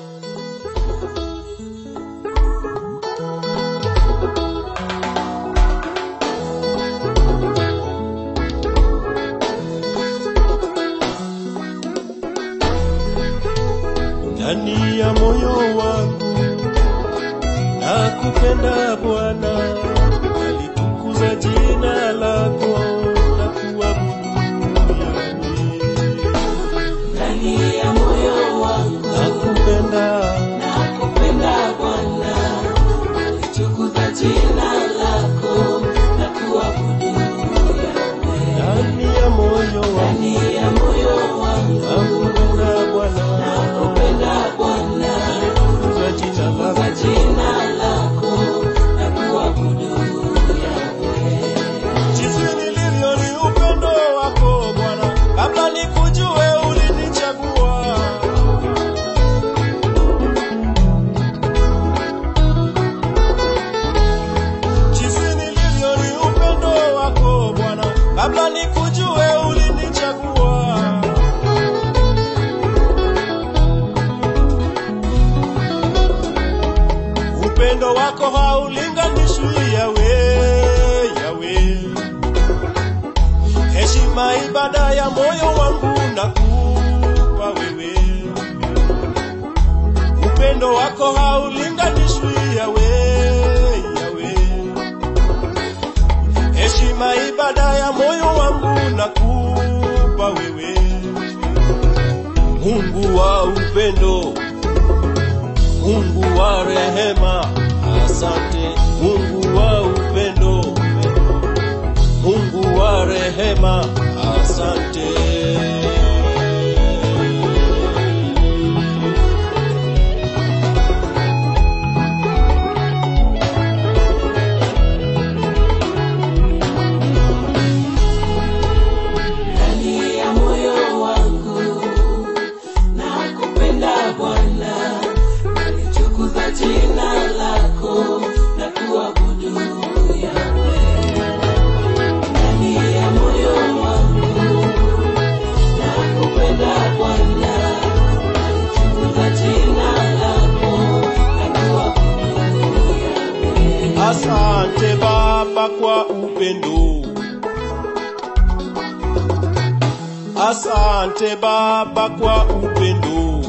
ndani ya moyo wangu na kupenda Bwana, nalitukuza jina lako na kuabudu Yahweh. ndani ya moyo wangu Nakupenda, nakupenda Bwana, nalitukuza jina lako na kuabudu Yahweh. ndani ya moyo wangu Ndani ya moyo wangu nakupenda Bwana, nakupenda Bwana, nalitukuza jina kwa lako jina lako na kuabudu Yahweh. jinsi nilivyo ni upendo wako Bwana, kabla nikujue ulinichagua. Jinsi nilivyo ni upendo wako Bwana, kabla nikujue ulinichagua. Upendo wako haulinganishwi Yawe, Yawe. Heshima ibada ya moyo wangu nakupa wewe. Upendo wako haulinganishwi Yawe, Yawe. Heshima ibada ya moyo wangu nakupa wewe. Mungu wa upendo, Mungu wa rehema, asante. Mungu wa upendo, Mungu wa rehema, asante. ndani ya moyo wangu nakupenda Bwana, nalitukuza jina lako na kuabudu Yahweh. Ndani ya moyo wangu nakupenda Bwana, nalitukuza jina lako na kuabudu Yahweh. Asante Baba kwa upendo. Asante Baba kwa upendo.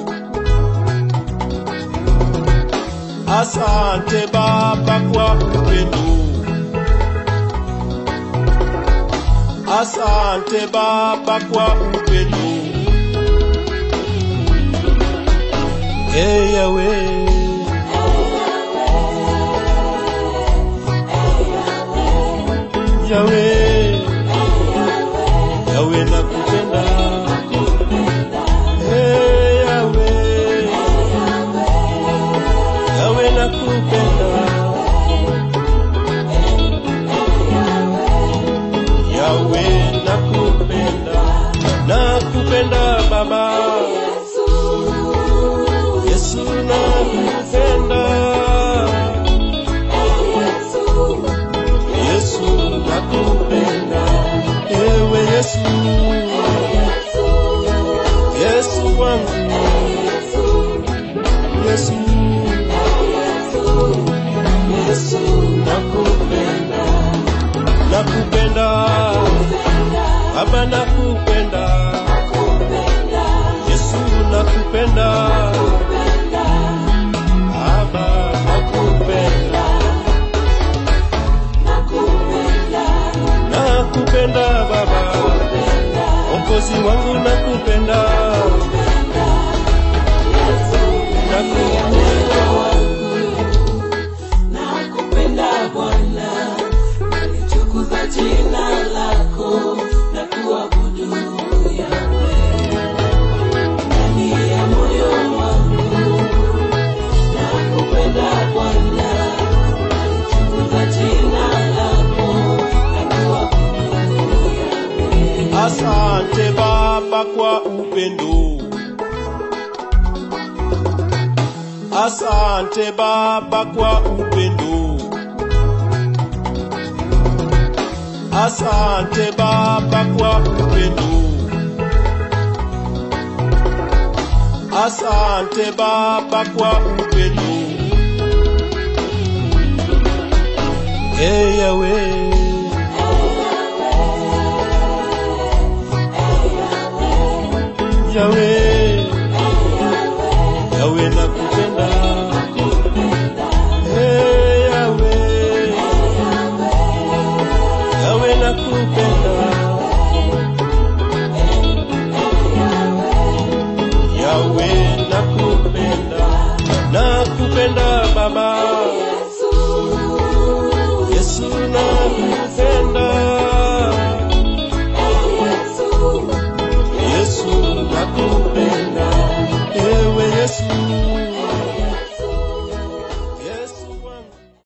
Asante Baba kwa upendo. Asante Baba kwa upendo. Hey Yahweh. Yawe, Yawe nakupenda. Hey, Yawe, Yawe nakupenda. Yawe nakupenda. Nakupenda Baba. Yesu nakupenda. Yesu nakupenda. Ewe Yesu. Yesu wangu. Yesu. Yesu nakupenda. Nakupenda. Baba nakupenda. Yesu nakupenda. Baba nakupenda. Nakupenda Baba. Mwokozi wangu nakupenda. Nakupenda. Nakupenda Bwana, nalitukuza jina lako na kuabudu Yahweh. Ndani ya moyo wangu nakupenda Bwana, nalitukuza jina lako na kuabudu Yahweh. Asante Baba kwa upendo. Asante Baba kwa upendo. Asante Baba kwa upendo. Asante Baba kwa upendo. Hey Yahweh. Yahweh.